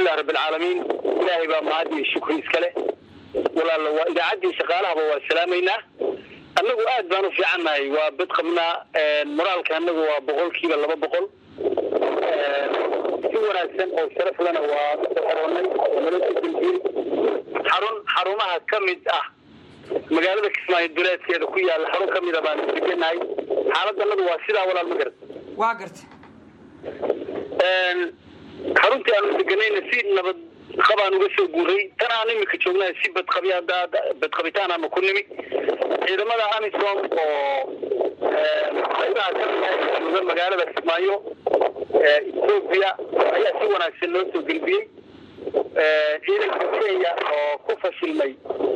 alxamdulilah rabbilcaalamiin ilaahay baa mahad iyo shukri iskale walaala waa idaacaddii shaqaalahaba waa salaamaynaa annagu aad baan u fiicannahay waa bad qabnaa moraalka annagu waa boqolkiiba laba boqol si wanaagsan oo sharaf lena waa xoroonay oo nala soo gelbiyey xarun xarumaha ka mid ah magaalada kismaayo duleedkeeda ku yaalla xarun ka mida baan degenahay xaaladannadu waa sidaa walaal ma garat waa garta xaruntii aanu deganayna si nabad qabaan uga soo guuray tan aan imika joognaa si badqabi badqabitaan aanu ku nimi ciidamada amisom oo qaybaha ka mid ah jooga magaalada kismaayo etoobiya ayaa si wanaagsan loo soo gelbiyey ciidanka kenya oo ku fashilmay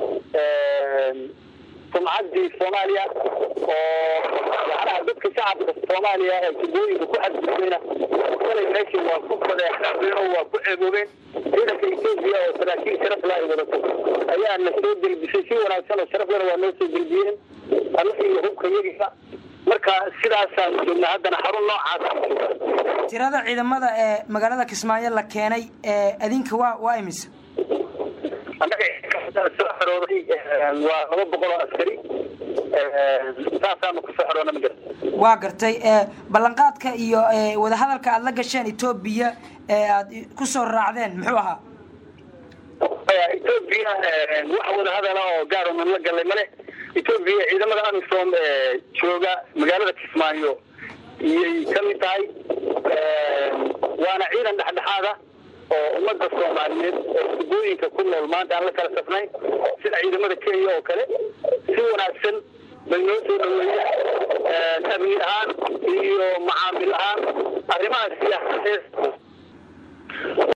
sumcaddii soomaaliya oo macnaha dadka shacabka soomaaliya ee jubooyinka ku xadgudbayna kalay meesha waa ku fadeexeen oo waa ku ceeboobeen ciidanka etoobiya oo saraakiil sharaf la ay wadato ayaa na soo gelbisay si wanaagsan oo sharaf lena waa noo soo gelbiyeen anaga iyo hubka yagiisa marka sidaasaan joognaa haddana xarun noocaas tirada ciidamada ee magaalada kismaayo la keenay ee adinka waa waa imisa annaga soo xorooday waa laba boqol oo askari saasaanu kusoo xoroona ma garta waa gartay ballanqaadka iyo wadahadalka aada la gasheen etoobiya ee aada kusoo raacdeen muxuu ahaa etoobiya wax wadahadala oo gaar onan la galay male etoobiya ciidamada amisom ee jooga magaalada kismaayo iyay ka mid tahay waana ciidan dhexdhexaada oo ummadda soomaaliyeed oo dugooyinka ku nool maanta aan la kala safnayn sida ciidamada kenya oo kale si wanaagsan bay noo soo dhaweeyeen amni ahaan iyo macaamil ahaan arrimaha siyaasadeed